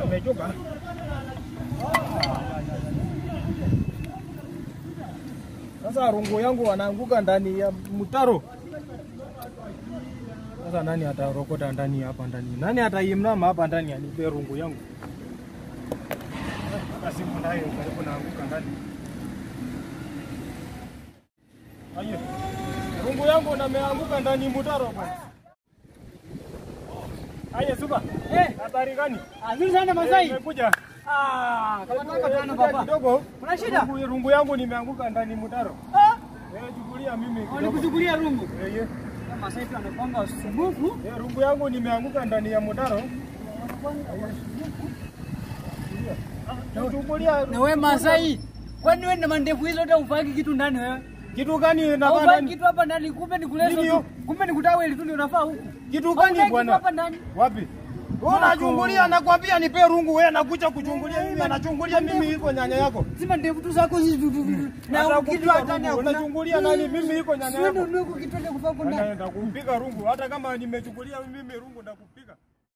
wamechoka. Sasa rungu yangu wanaanguka ndani ya mtaro. Sasa nani atarokota ndani hapa ndani? Nani ataimnama hapa ndani anipe rungu yangu? Hata simu nayo karibu naanguka ndani. Aye. Rungu yangu nameanguka ndani mtaro bwana. Aye suba. Eh, Habari gani? azuri sana Masai. Nimekuja. Ah, kama tunataka tano Nimekuja baba. kidogo. Kuna shida? Rungu, rungu yangu nimeanguka ndani mtaro. Ah, Eh, chukulia mimi kidogo. walikuchukulia rungu. Eh, ye. Masai tu anakwanga usumbufu. Eh, rungu yangu nimeanguka ndani ya mtaro. Chukulia Na wewe Masai, kwani wewe na mandevu hizo hata ufaki kitu ndani wewe? kitu gani nafanya Haufaki ndani? kitu hapa ndani, kumbe ni kuleso Nini tu. hiyo? Kumbe ni kutaweli tu ndio unafaa huku. Kitu Haufaki gani kitu bwana? hapa ndani. Wapi? Wewe unachungulia nakwambia nipe rungu wewe nakuja kuchungulia mimi anachungulia mimi iko nyanya yako. Sima ndevu tu zako hizi tu- tu- tu- na Hata kitu kupiga ndani rungu, hakuna. unachungulia nani? Mimi iko nyanya Sio yako. ndio ndio kitu ndio kufaa huku ndani. Anaenda kumpiga rungu hata kama nimechukulia mimi rungu ndakupiga.